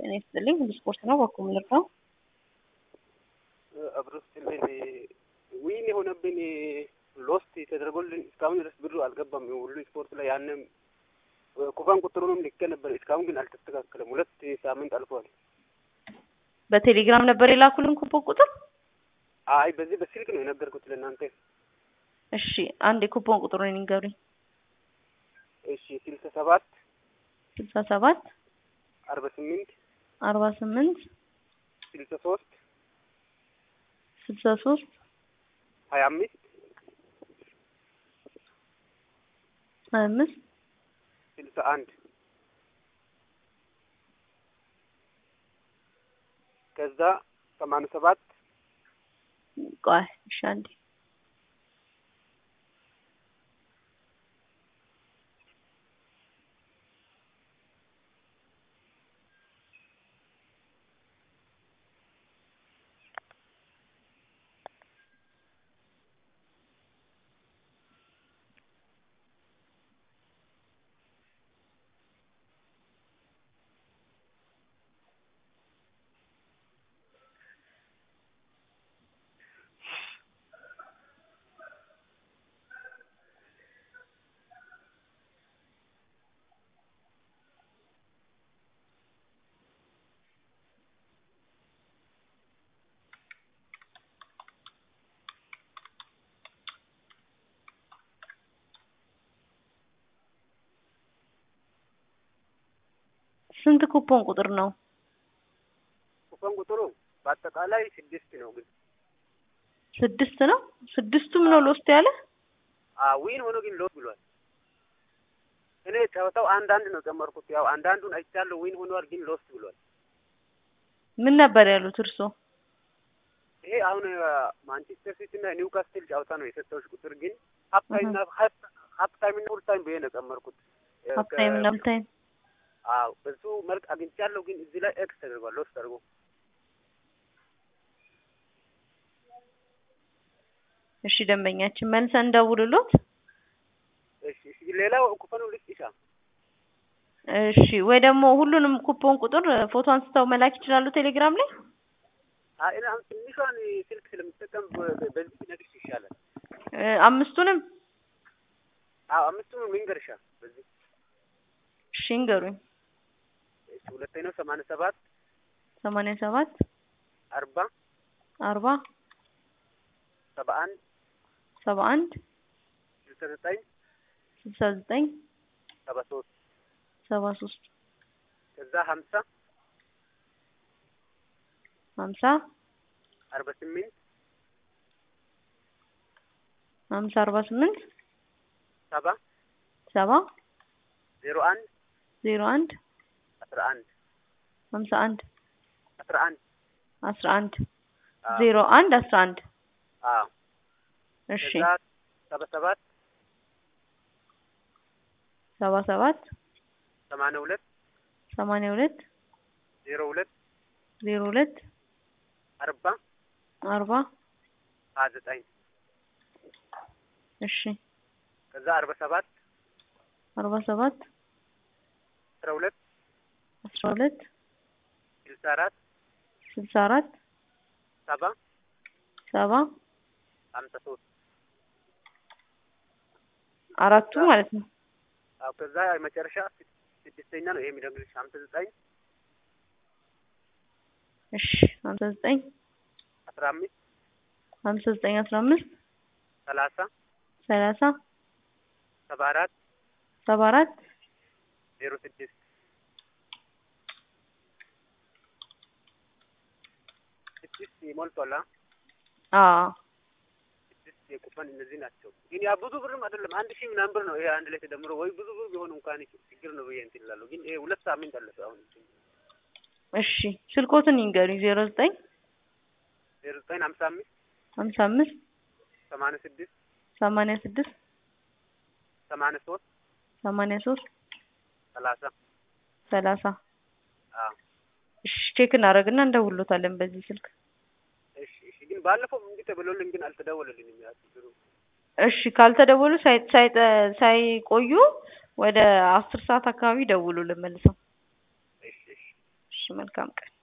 ጤና ይስጥልኝ። ስፖርት ነው በኩል ልርዳው አብሮ ስጥልን ዊን የሆነብን ሎስት ተደርጎልን እስካሁን ድረስ ብሩ አልገባም። ሁሉ ስፖርት ላይ ያንም ኩባን ቁጥሩንም ልኬ ነበር። እስካሁን ግን አልተስተካከለም። ሁለት ሳምንት አልፏል። በቴሌግራም ነበር የላኩልን ኩፖን ቁጥር። አይ በዚህ በስልክ ነው የነገርኩት ለእናንተ። እሺ አንድ የኩፖን ቁጥሩን ይንገሩኝ። እሺ ስልሳ ሰባት ስልሳ ሰባት አርባ ስምንት አርባ ስምንት ስልሳ ሶስት ስልሳ ሶስት ሀያ አምስት ሀያ አምስት ስልሳ አንድ ከዛ ሰማንያ ሰባት ቆይ እሺ አንዴ ስንት ኩፖን ቁጥር ነው? ኩፖን ቁጥሩ በአጠቃላይ ስድስት ነው። ግን ስድስት ነው። ስድስቱም ነው ሎስት ያለ ዊን ሆኖ ግን ሎስ ብሏል። እኔ ጨዋታው አንዳንድ ነው ጨመርኩት። ያው አንዳንዱን አይቻለሁ ዊን ሆኗል፣ ግን ሎስት ብሏል። ምን ነበር ያሉት እርሶ? ይሄ አሁን ማንቸስተር ሲቲ እና ኒውካስትል ጨዋታ ነው የሰጠሁሽ ቁጥር ግን ሀፍታይም እና ሀፍታይም እና ፉልታይም ብዬ ነው ጨመርኩት። ሀፍታይም እና ፉልታይም አዎ በሱ መልክ አግኝቻለሁ፣ ግን እዚህ ላይ ኤክስ ተደርጓል። ሎስ ተደርጎ እሺ፣ ደንበኛችን መልሰን እንደውልሎት። እሺ፣ እሺ። ሌላው ኩፖኑ ልስጥሻ። እሺ፣ ወይ ደግሞ ሁሉንም ኩፖን ቁጥር ፎቶ አንስተው መላክ ይችላሉ ቴሌግራም ላይ። አይ እኔ አሁን ትንሿን ስልክ ስለምጠቀም በዚህ ነግርሽ ይሻላል። አምስቱንም አዎ አምስቱንም ልንገርሻ በዚህ እሺ፣ እንገሩኝ። እሺ፣ ሁለተኛው ሰማንያ ሰባት ሰማንያ ሰባት አርባ አርባ ሰባ አንድ ሰባ አንድ ስልሳ ዘጠኝ ስልሳ ዘጠኝ ሰባ ሶስት ሰባ ሶስት ከዛ ሀምሳ ሀምሳ አርባ ስምንት ሀምሳ አርባ ስምንት ሰባ ሰባ ዜሮ አንድ ዜሮ አንድ አስራ አንድ ሀምሳ አንድ አስራ አንድ አስራ አንድ ዜሮ አንድ አስራ አንድ አዎ እሺ ከዛ ሰባ ሰባት ሰባ ሰባት ሰማንያ ሁለት ሰማንያ ሁለት ዜሮ ሁለት ዜሮ ሁለት አርባ አርባ ሀያ ዘጠኝ እሺ ከዛ አርባ ሰባት አርባ ሰባት አስራ ሁለት አስራ ሁለት ስልሳ አራት ስልሳ አራት ሰባ ሰባ ሀምሳ ሶስት አራቱ ማለት ነው። አዎ ከዛ መጨረሻ ስድስተኛ ነው ይሄ የሚደግልሽ ሀምሳ ዘጠኝ እሺ ሀምሳ ዘጠኝ አስራ አምስት ሀምሳ ዘጠኝ አስራ አምስት ሰላሳ ሰላሳ ሰባ አራት ሰባ አራት ዜሮ ስድስት ስድስት ሞልቷል። አዎ ስድስት የቁፈን እነዚህ ናቸው። ግን ያ ብዙ ብርም አይደለም አንድ ሺህ ምናምን ብር ነው ይሄ አንድ ላይ ተደምሮ ወይ ብዙ ብር ቢሆን እንኳን ችግር ነው ብዬ እንትን እላለሁ። ግን ይሄ ሁለት ሳምንት አለፈ አሁን እሺ ስልኮትን ይንገሩኝ። ዜሮ ዘጠኝ ዜሮ ዘጠኝ ሀምሳ አምስት ሀምሳ አምስት ሰማንያ ስድስት ሰማንያ ስድስት ሰማንያ ሶስት ሰማንያ ሶስት ሰላሳ ሰላሳ አዎ እሺ ቼክ እናደርግና እንደውሎታለን በዚህ ስልክ። እሺ እሺ። ግን ባለፈው እንዲህ ተብሎልኝ ግን አልተደወለልኝም። ያ ችግሩ እሺ ካልተደወሉ ሳይ- ሳይጠ- ሳይቆዩ ወደ አስር ሰዓት አካባቢ ደውሉልን መልሰው። እሺ እሺ። እሺ መልካም ቀን